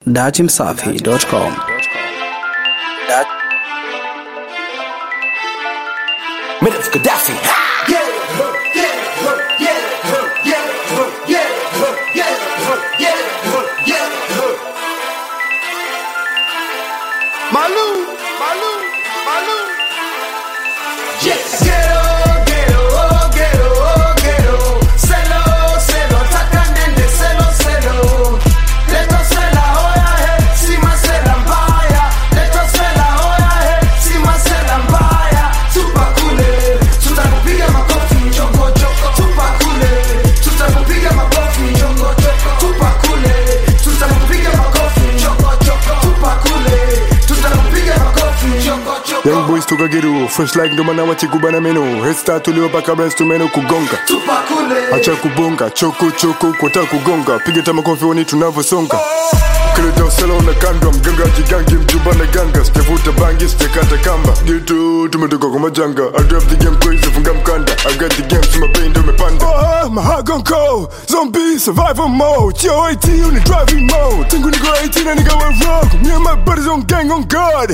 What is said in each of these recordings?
Datimsafi.com Minutes Gaddafi. Malou, Malou, Malou. Yes. Ghetto, ghetto, oh, ghetto, oh, ghetto. Selo, selo, taka nende, selo, selo. Leto sela, hoya, he, sima sela mbaya. Leto sela, hoya, he, sima sela mbaya. Tupa kule, tutakupiga makofi, choko, choko. Tupa kule, tutakupiga makofi, choko, choko. Tupa kule, tutakupiga makofi, choko, choko. Tupa kule, tutakupiga makofi, choko, choko. Young boys toka geru fresh like ndo maana wachikubana meno head start uliopaka breast tumeno kugonga Tupa kule. acha kubonga choko choko kwata kugonga piga tama kofi woni tunavyosonga kileta usela unakandwa mganga jigangi mjumba na ganga sijavuta bangi sijakata kamba gitu tumetoka kwa majanga I drive the game crazy funga mkanda I got the game sima pain ndo umepanda oh, mahagonko zombie survival mode yo 18 on the driving mode tangu niko 18 na nikawa rock me and my buddies on gang on guard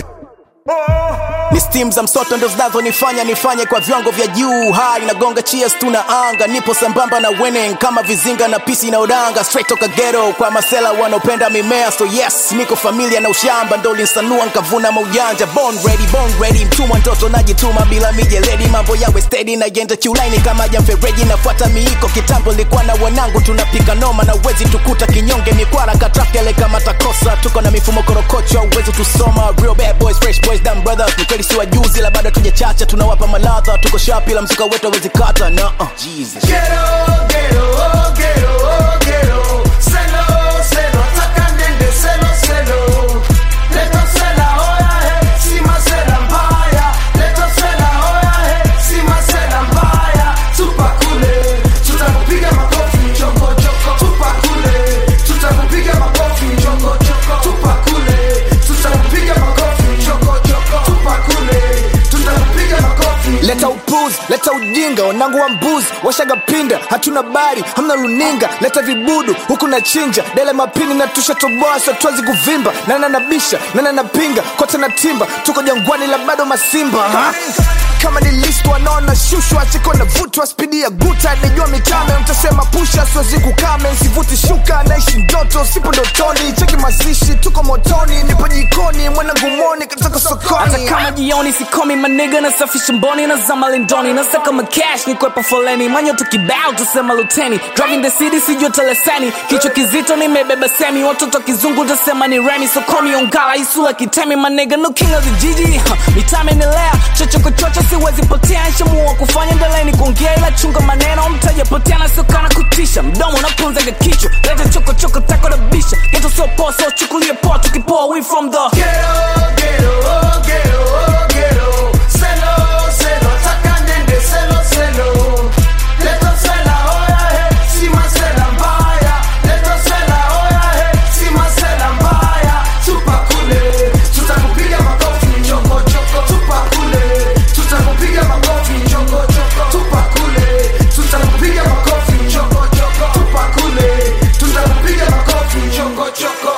ni stim za msoto ndo zinazonifanya nifanye kwa viwango vya juu hai nagonga cheers tuna anga nipo sambamba na winning kama vizinga na pisi na udanga straight toka ghetto kwa masela wanaopenda mimea so yes niko familia na ushamba ndo linsanua nkavuna maujanja born ready born ready mtumwa ntoto najituma bila mijeledi mambo yawe steady na yenda kiulaini kama jamfereji nafuata miiko kitambo likuwa na wanangu tunapika noma na uwezi tukuta kinyonge mikwara katrakele kama takosa tuko na mifumo korokocho uwezi tusoma real bad boys fresh boys dumb brothers ni kweli si wajuzi la bado tujachacha tunawapa maladha tuko shapi la mzuka wetu awezi kata na uh, Jesus. Ghetto, ghetto, oh, ghetto, oh, ghetto. Selo, selo, taka nende, selo, selo. Leto sela, hoya, he, sima sela mbaya. Leto sela, hoya, he, sima sela mbaya. Tupa kule, tutakupiga makofi, choko, choko. Tupa kule, tutakupiga makofi, choko, choko. Tupa kule, tutakupiga makofi, choko, choko. Tupa kule, tutakupiga makofi. leta upuzi leta ujinga wanangu wa mbuzi washaga pinda hatuna bari hamna runinga leta vibudu huku na chinja dele mapini na tushatoboa satwazi kuvimba nana nabisha nana napinga kote na timba tuko jangwani la bado masimba ha? kama ni list wanaona shushwa chiko na vutwa spidi ya guta najua mitame mtasema pusha siwezi kukame sivuti shuka naishi ndoto sipo ndotoni cheki mazishi tuko motoni nipo jikoni mwanangu moni katoka sokoni hata kama jioni sikomi maniga nasafisha mboni na zama lindoni nasaka macash nikwepa foleni manyo tukibao tusema luteni driving the city sijua teleseni kichwa kizito nimebeba semi watoto kizungu tasema ni remi sokomi ongala isula kitemi maniga no king of the jiji huh. mitame nilea chochokochocho siwezi potea nshamua kufanya mbeleni kuongea ila chunga maneno mtaja potea nasiokana kutisha mdomo unapunzaga kichwa leta chokochoko tako na bisha geto sio poa so chukulie poa tukipoa we from the Ghetto, ghetto, oh, ghetto, oh, ghetto. Selo, selo, taka nende, selo, selo. Leto sela, hoya, he, sima sela mbaya. Leto sela, hoya, he, sima sela mbaya. Tupa kule, tutakupiga makofi, choko, choko. Tupa kule, tutakupiga makofi, choko, choko. Tupa kule, tutakupiga makofi, choko, choko. Tupa kule, tutakupiga makofi, choko, choko.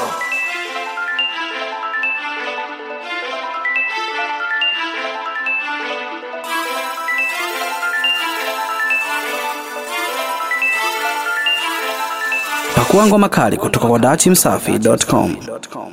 Pakua ngoma kali kutoka kwa Datimsafi.com.